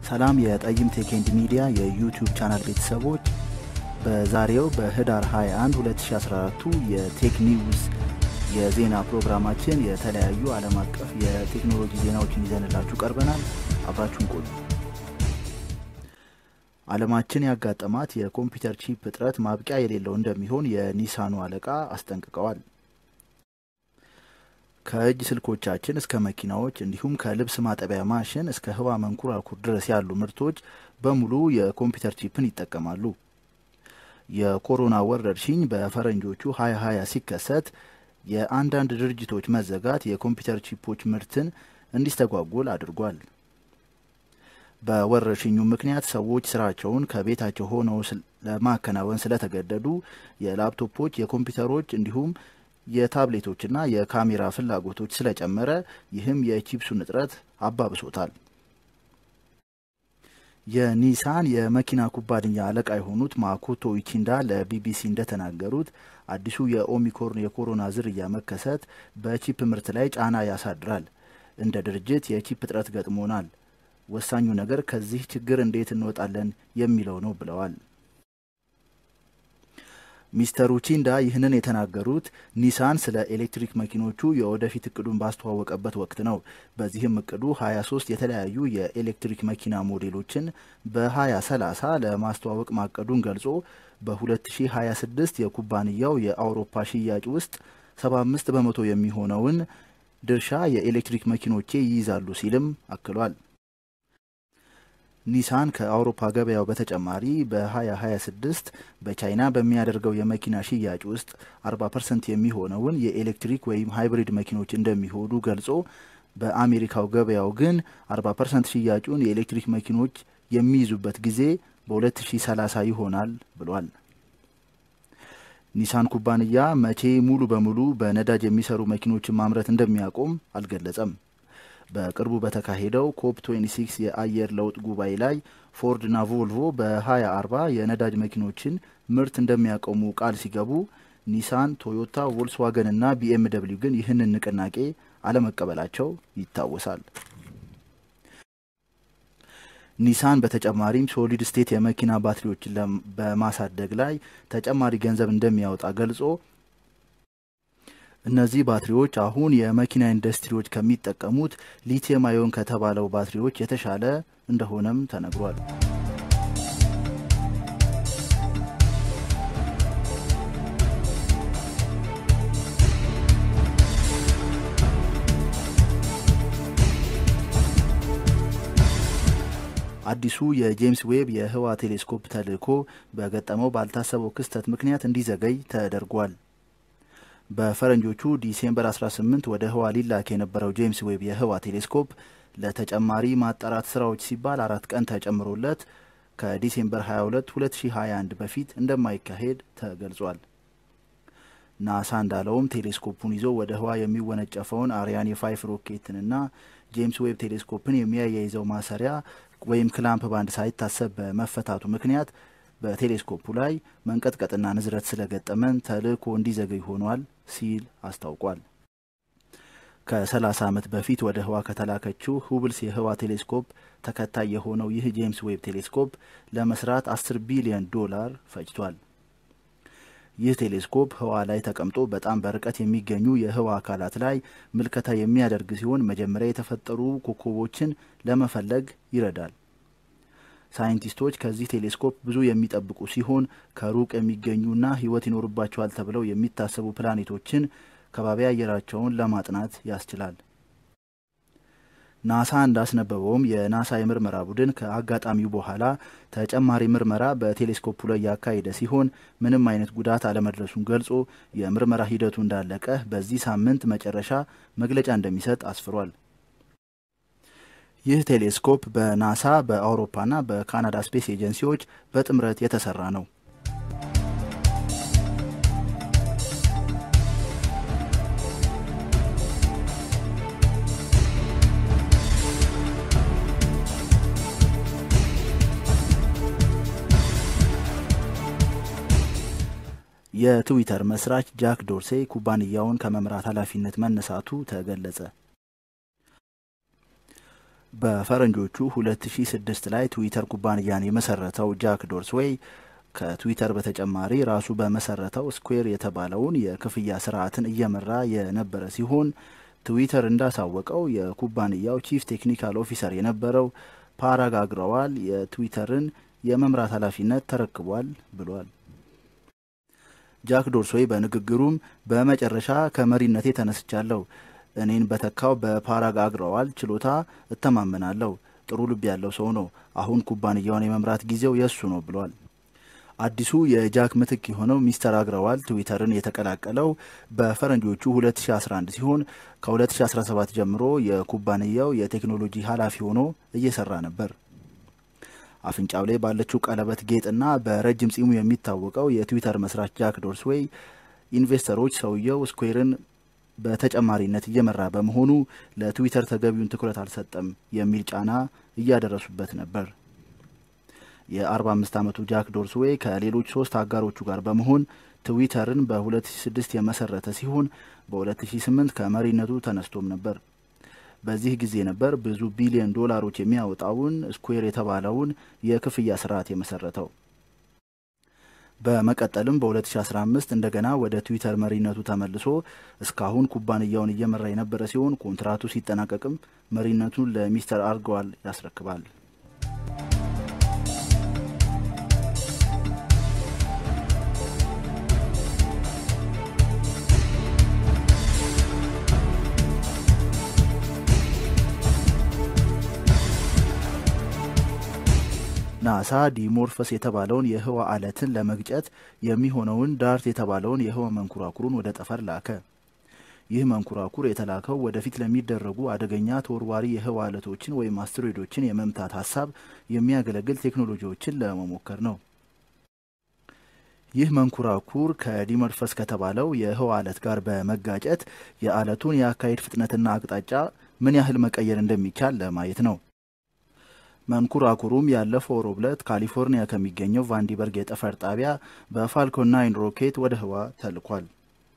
ሰላም የጠይም ቴክ ኤንድ ሚዲያ የዩቲዩብ ቻናል ቤተሰቦች፣ በዛሬው በህዳር 21 2014 የቴክ ኒውስ የዜና ፕሮግራማችን የተለያዩ ዓለም አቀፍ የቴክኖሎጂ ዜናዎችን ይዘንላችሁ ቀርበናል። አብራችሁን ቆዩ። ዓለማችን ያጋጠማት የኮምፒውተር ቺፕ እጥረት ማብቂያ የሌለው እንደሚሆን የኒሳኑ አለቃ አስጠንቅቀዋል። ከእጅ ስልኮቻችን እስከ መኪናዎች እንዲሁም ከልብስ ማጠቢያ ማሽን እስከ ህዋ መንኮራኩር ድረስ ያሉ ምርቶች በሙሉ የኮምፒውተር ቺፕን ይጠቀማሉ። የኮሮና ወረርሽኝ በፈረንጆቹ 2020 ሲከሰት የአንዳንድ ድርጅቶች መዘጋት የኮምፒውተር ቺፖች ምርትን እንዲስተጓጎል አድርጓል። በወረርሽኙ ምክንያት ሰዎች ስራቸውን ከቤታቸው ሆነው ለማከናወን ስለተገደዱ የላፕቶፖች፣ የኮምፒውተሮች እንዲሁም የታብሌቶችና የካሜራ ፍላጎቶች ስለጨመረ ይህም የቺፕሱን እጥረት አባብሶታል። የኒሳን የመኪና ኩባንያ አለቃ የሆኑት ማኮቶ ኢቺንዳ ለቢቢሲ እንደተናገሩት አዲሱ የኦሚክሮን የኮሮና ዝርያ መከሰት በቺፕ ምርት ላይ ጫና ያሳድራል። እንደ ድርጅት የቺፕ እጥረት ገጥሞናል። ወሳኙ ነገር ከዚህ ችግር እንዴት እንወጣለን የሚለው ነው ብለዋል። ሚስተር ኡቺንዳ ይህንን የተናገሩት ኒሳን ስለ ኤሌክትሪክ መኪኖቹ የወደፊት እቅዱን ባስተዋወቀበት ወቅት ነው። በዚህም እቅዱ 23 የተለያዩ የኤሌክትሪክ መኪና ሞዴሎችን በ2030 ለማስተዋወቅ ማቀዱን ገልጾ በ2026 የኩባንያው የአውሮፓ ሽያጭ ውስጥ 75 በመቶ የሚሆነውን ድርሻ የኤሌክትሪክ መኪኖቼ ይይዛሉ ሲልም አክሏል። ኒሳን ከአውሮፓ ገበያው በተጨማሪ በ2026 በቻይና በሚያደርገው የመኪና ሽያጭ ውስጥ 40 ፐርሰንት የሚሆነውን የኤሌክትሪክ ወይም ሃይብሪድ መኪኖች እንደሚሆኑ ገልጾ በአሜሪካው ገበያው ግን 40 ፐርሰንት ሽያጩን የኤሌክትሪክ መኪኖች የሚይዙበት ጊዜ በ2030 ይሆናል ብሏል። ኒሳን ኩባንያ መቼ ሙሉ በሙሉ በነዳጅ የሚሰሩ መኪኖችን ማምረት እንደሚያቆም አልገለጸም። በቅርቡ በተካሄደው ኮፕ 26 የአየር ለውጥ ጉባኤ ላይ ፎርድና ቮልቮ በ2040 የነዳጅ መኪኖችን ምርት እንደሚያቆሙ ቃል ሲገቡ ኒሳን፣ ቶዮታ፣ ቮልስዋገንና ቢኤም ደብሊው ግን ይህንን ንቅናቄ አለመቀበላቸው ይታወሳል። ኒሳን በተጨማሪም ሶሊድ ስቴት የመኪና ባትሪዎችን በማሳደግ ላይ ተጨማሪ ገንዘብ እንደሚያወጣ ገልጾ እነዚህ ባትሪዎች አሁን የመኪና ኢንዱስትሪዎች ከሚጠቀሙት ሊቲየም አዮን ከተባለው ባትሪዎች የተሻለ እንደሆነም ተነግሯል። አዲሱ የጄምስ ዌብ የህዋ ቴሌስኮፕ ተልዕኮ በገጠመው ባልታሰበው ክስተት ምክንያት እንዲዘገይ ተደርጓል። በፈረንጆቹ ዲሴምበር 18 ወደ ህዋ ሊላክ የነበረው ጄምስ ዌብ የህዋ ቴሌስኮፕ ለተጨማሪ ማጣራት ስራዎች ሲባል አራት ቀን ተጨምሮለት ከዲሴምበር 22 2021 በፊት እንደማይካሄድ ተገልጿል። ናሳ እንዳለውም ቴሌስኮፑን ይዞ ወደ ህዋ የሚወነጨፈውን አሪያን የፋይፍ ሮኬትንና ጄምስ ዌብ ቴሌስኮፕን የሚያያይዘው ማሰሪያ ወይም ክላምፕ ባንድ ሳይታሰብ በመፈታቱ ምክንያት በቴሌስኮፑ ላይ መንቀጥቀጥና ንዝረት ስለገጠመን ተልዕኮ እንዲዘገይ ሆኗል ሲል አስታውቋል። ከ30 ዓመት በፊት ወደ ህዋ ከተላከችው ሁብልስ የህዋ ቴሌስኮፕ ተከታይ የሆነው ይህ ጄምስ ዌብ ቴሌስኮፕ ለመስራት 10 ቢሊዮን ዶላር ፈጅቷል። ይህ ቴሌስኮፕ ህዋ ላይ ተቀምጦ በጣም በርቀት የሚገኙ የህዋ አካላት ላይ ምልከታ የሚያደርግ ሲሆን መጀመሪያ የተፈጠሩ ኮከቦችን ለመፈለግ ይረዳል። ሳይንቲስቶች ከዚህ ቴሌስኮፕ ብዙ የሚጠብቁ ሲሆን ከሩቅ የሚገኙና ህይወት ይኖርባቸዋል ተብለው የሚታሰቡ ፕላኔቶችን ከባቢ አየራቸውን ለማጥናት ያስችላል። ናሳ እንዳስነበበውም የናሳ የምርመራ ቡድን ከአጋጣሚው በኋላ ተጨማሪ ምርመራ በቴሌስኮፑ ላይ ያካሄደ ሲሆን ምንም አይነት ጉዳት አለመድረሱን ገልጾ የምርመራ ሂደቱ እንዳለቀ በዚህ ሳምንት መጨረሻ መግለጫ እንደሚሰጥ አስፍሯል። ይህ ቴሌስኮፕ በናሳ በአውሮፓና በካናዳ ስፔስ ኤጀንሲዎች በጥምረት የተሰራ ነው። የትዊተር መስራች ጃክ ዶርሴ ኩባንያውን ከመምራት ኃላፊነት መነሳቱ ተገለጸ። በፈረንጆቹ 2006 ላይ ትዊተር ኩባንያን የመሰረተው ጃክ ዶርስዌይ ከትዊተር በተጨማሪ ራሱ በመሰረተው ስኩዌር የተባለውን የክፍያ ስርዓትን እየመራ የነበረ ሲሆን ትዊተር እንዳሳወቀው የኩባንያው ቺፍ ቴክኒካል ኦፊሰር የነበረው ፓራግ አግረዋል የትዊተርን የመምራት ኃላፊነት ተረክቧል ብሏል። ጃክ ዶርስዌይ በንግግሩም በመጨረሻ ከመሪነቴ ተነስቻለሁ። እኔን በተካው በፓራግ አግረዋል ችሎታ እተማመናለሁ። ጥሩ ልብ ያለው ሰው ነው። አሁን ኩባንያውን የመምራት ጊዜው የእሱ ነው ብሏል። አዲሱ የጃክ ምትክ የሆነው ሚስተር አግረዋል ትዊተርን የተቀላቀለው በፈረንጆቹ 2011 ሲሆን ከ2017 ጀምሮ የኩባንያው የቴክኖሎጂ ኃላፊ ሆኖ እየሰራ ነበር። አፍንጫው ላይ ባለችው ቀለበት ጌጥና በረጅም ጺሙ የሚታወቀው የትዊተር መስራች ጃክ ዶርስዌይ ኢንቨስተሮች ሰውየው ስኩዌርን በተጨማሪነት እየመራ በመሆኑ ለትዊተር ተገቢውን ትኩረት አልሰጠም የሚል ጫና እያደረሱበት ነበር። የ45 ዓመቱ ጃክ ዶርስዌይ ከሌሎች ሶስት አጋሮቹ ጋር በመሆን ትዊተርን በ2006 የመሰረተ ሲሆን በ2008 ከመሪነቱ ተነስቶም ነበር። በዚህ ጊዜ ነበር ብዙ ቢሊዮን ዶላሮች የሚያወጣውን ስኩዌር የተባለውን የክፍያ ስርዓት የመሰረተው። በመቀጠልም በ2015 እንደገና ወደ ትዊተር መሪነቱ ተመልሶ እስካሁን ኩባንያውን እየመራ የነበረ ሲሆን ኮንትራቱ ሲጠናቀቅም መሪነቱን ለሚስተር አርገዋል ያስረክባል። ናሳ ዲሞርፈስ የተባለውን የህዋ አለትን ለመግጨት የሚሆነውን ዳርት የተባለውን የህዋ መንኮራኩሩን ወደ ጠፈር ላከ። ይህ መንኮራኩር የተላከው ወደፊት ለሚደረጉ አደገኛ ተወርዋሪ የህዋ አለቶችን ወይም አስትሮይዶችን የመምታት ሀሳብ የሚያገለግል ቴክኖሎጂዎችን ለመሞከር ነው። ይህ መንኮራኩር ከዲሞርፈስ ከተባለው የህዋ አለት ጋር በመጋጨት የአለቱን የአካሄድ ፍጥነትና አቅጣጫ ምን ያህል መቀየር እንደሚቻል ለማየት ነው። መንኮራኩሩም ያለፈው ሮብ ዕለት ካሊፎርኒያ ከሚገኘው ቫንዲበርግ የጠፈር ጣቢያ በፋልኮን ናይን ሮኬት ወደ ህዋ ተልኳል።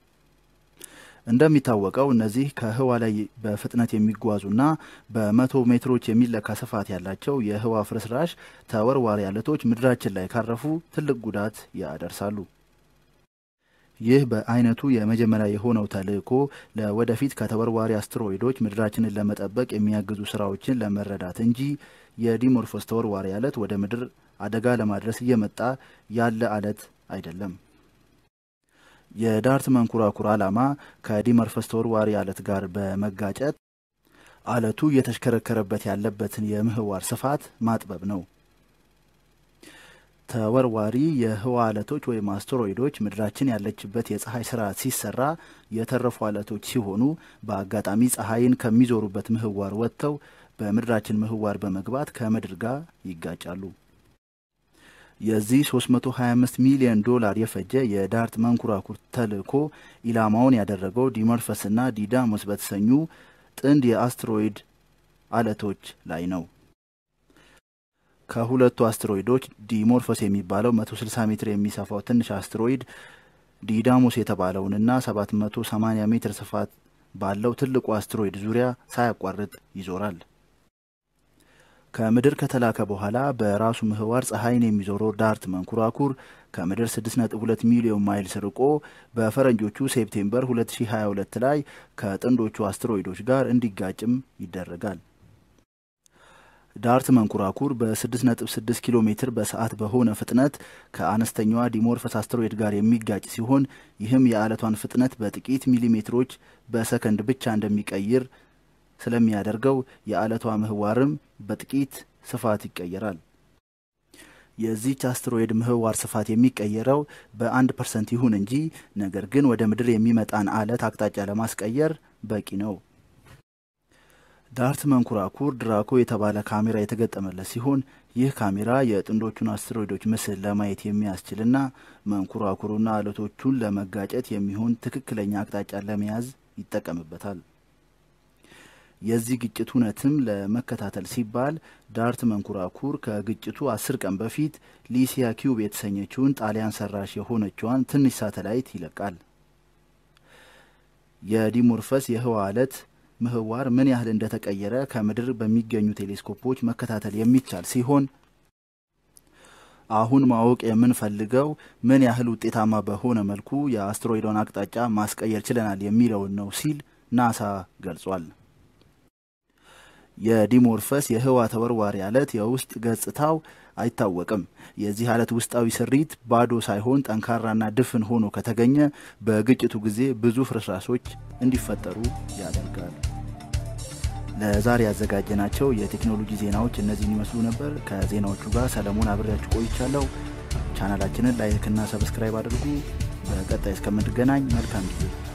እንደሚታወቀው እነዚህ ከህዋ ላይ በፍጥነት የሚጓዙና በመቶ ሜትሮች የሚለካ ስፋት ያላቸው የህዋ ፍርስራሽ ተወርዋሪ አለቶች ምድራችን ላይ ካረፉ ትልቅ ጉዳት ያደርሳሉ። ይህ በአይነቱ የመጀመሪያ የሆነው ተልእኮ ለወደፊት ከተወርዋሪ አስትሮይዶች ምድራችንን ለመጠበቅ የሚያግዙ ስራዎችን ለመረዳት እንጂ የዲሞርፎስ ተወርዋሪ አለት ወደ ምድር አደጋ ለማድረስ እየመጣ ያለ አለት አይደለም። የዳርት መንኮራኩር ዓላማ ከዲሞርፎስ ተወርዋሪ አለት ጋር በመጋጨት አለቱ እየተሽከረከረበት ያለበትን የምህዋር ስፋት ማጥበብ ነው። ተወርዋሪ የህዋ አለቶች ወይም አስትሮይዶች ምድራችን ያለችበት የፀሐይ ስርዓት ሲሰራ የተረፉ አለቶች ሲሆኑ በአጋጣሚ ፀሐይን ከሚዞሩበት ምህዋር ወጥተው በምድራችን ምህዋር በመግባት ከምድር ጋር ይጋጫሉ። የዚህ 325 ሚሊዮን ዶላር የፈጀ የዳርት መንኮራኩር ተልእኮ ኢላማውን ያደረገው ዲሞርፈስና ዲዳሞስ በተሰኙ ጥንድ የአስትሮይድ አለቶች ላይ ነው። ከሁለቱ አስትሮይዶች ዲሞርፎስ የሚባለው 160 ሜትር የሚሰፋው ትንሽ አስትሮይድ ዲዳሞስ የተባለውንና 780 ሜትር ስፋት ባለው ትልቁ አስትሮይድ ዙሪያ ሳያቋርጥ ይዞራል። ከምድር ከተላከ በኋላ በራሱ ምህዋር ፀሐይን የሚዞረው ዳርት መንኮራኩር ከምድር 6.2 ሚሊዮን ማይልስ ርቆ በፈረንጆቹ ሴፕቴምበር 2022 ላይ ከጥንዶቹ አስትሮይዶች ጋር እንዲጋጭም ይደረጋል። ዳርት መንኮራኩር በ6.6 ኪሎ ሜትር በሰዓት በሆነ ፍጥነት ከአነስተኛዋ ዲሞርፈስ አስትሮይድ ጋር የሚጋጭ ሲሆን ይህም የአለቷን ፍጥነት በጥቂት ሚሊሜትሮች በሰከንድ ብቻ እንደሚቀይር ስለሚያደርገው የአለቷ ምህዋርም በጥቂት ስፋት ይቀየራል። የዚች አስትሮይድ ምህዋር ስፋት የሚቀየረው በአንድ ፐርሰንት ይሁን እንጂ ነገር ግን ወደ ምድር የሚመጣን አለት አቅጣጫ ለማስቀየር በቂ ነው። ዳርት መንኮራኩር ድራኮ የተባለ ካሜራ የተገጠመለት ሲሆን ይህ ካሜራ የጥንዶቹን አስትሮይዶች ምስል ለማየት የሚያስችልና መንኮራኩሩና አለቶቹን ለመጋጨት የሚሆን ትክክለኛ አቅጣጫ ለመያዝ ይጠቀምበታል። የዚህ ግጭት እውነትም ለመከታተል ሲባል ዳርት መንኮራኩር ከግጭቱ አስር ቀን በፊት ሊሲያ ኪዩብ የተሰኘችውን ጣሊያን ሰራሽ የሆነችዋን ትንሽ ሳተላይት ይለቃል። የዲሞርፈስ የህዋ አለት ምህዋር ምን ያህል እንደተቀየረ ከምድር በሚገኙ ቴሌስኮፖች መከታተል የሚቻል ሲሆን አሁን ማወቅ የምንፈልገው ምን ያህል ውጤታማ በሆነ መልኩ የአስትሮይዶን አቅጣጫ ማስቀየር ችለናል የሚለውን ነው ሲል ናሳ ገልጿል። የዲሞርፈስ የህዋ ተወርዋሪ አለት የውስጥ ገጽታው አይታወቅም። የዚህ አለት ውስጣዊ ስሪት ባዶ ሳይሆን ጠንካራና ድፍን ሆኖ ከተገኘ በግጭቱ ጊዜ ብዙ ፍርስራሾች እንዲፈጠሩ ያደርጋል። ለዛሬ ያዘጋጀናቸው የቴክኖሎጂ ዜናዎች እነዚህን ይመስሉ ነበር። ከዜናዎቹ ጋር ሰለሞን አብሬያችሁ ቆይቻለሁ። ቻናላችንን ላይክና ሰብስክራይብ አድርጉ። በቀጣይ እስከምንገናኝ መልካም ጊዜ